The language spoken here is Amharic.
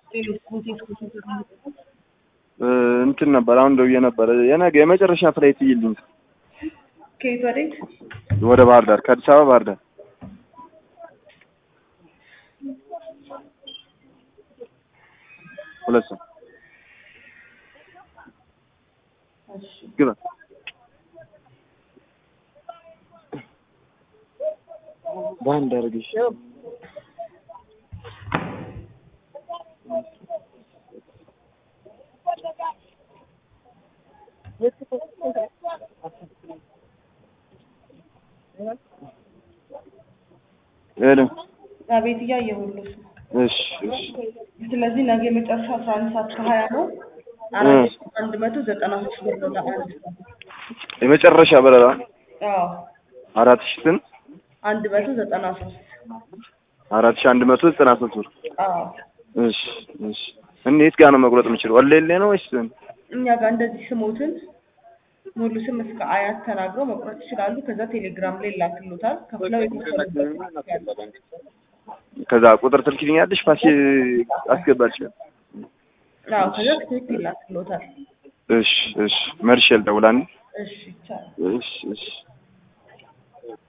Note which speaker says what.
Speaker 1: እንትን ነበር አሁን ደውዬ ነበረ የነገ የመጨረሻ ፍላይት ይልኝ
Speaker 2: ከየት ወዴት?
Speaker 1: ወደ ባህር ዳር ከአዲስ አበባ ባህር ዳር ሁለት ሰው ግባ በአንድ አድርግሽ ሄሎ
Speaker 2: አቤት እያየሁልሽ ነው።
Speaker 1: እሺ እሺ
Speaker 2: ስለዚህ ነገ የመጨረሻ አስራ አንድ ሰዓት ከሀያ ነው። አራት ሺህ አንድ መቶ ዘጠና ሶስት ብር ነው ለአንድ ሰው።
Speaker 1: የመጨረሻ በረራ
Speaker 2: አዎ
Speaker 1: አራት ሺህ ስንት
Speaker 2: አንድ መቶ ዘጠና ሶስት
Speaker 1: አራት ሺህ አንድ መቶ ዘጠና ሶስት ብር
Speaker 2: አዎ
Speaker 1: እሺ እሺ እኔ የት ጋር ነው መቁረጥ የምችለው ወለሌ ነው ወይስ
Speaker 2: እኛ ጋር እንደዚህ ስሞትን ሙሉ ስም እስከ አያት ተናግረው መቁረጥ ይችላሉ። ከዛ ቴሌግራም ላይ ላክሎታል። ከፍለው የተወሰኑበት ያለ
Speaker 1: ከዛ ቁጥር ትልኪልኛለሽ ፋሲ አስገባልሽ
Speaker 2: አዎ ከዛ ትክክል ይላክሎታል።
Speaker 1: እሺ እሺ መርሼ ልደውል አንዴ
Speaker 2: እሺ ይቻላል።
Speaker 1: እሺ እሺ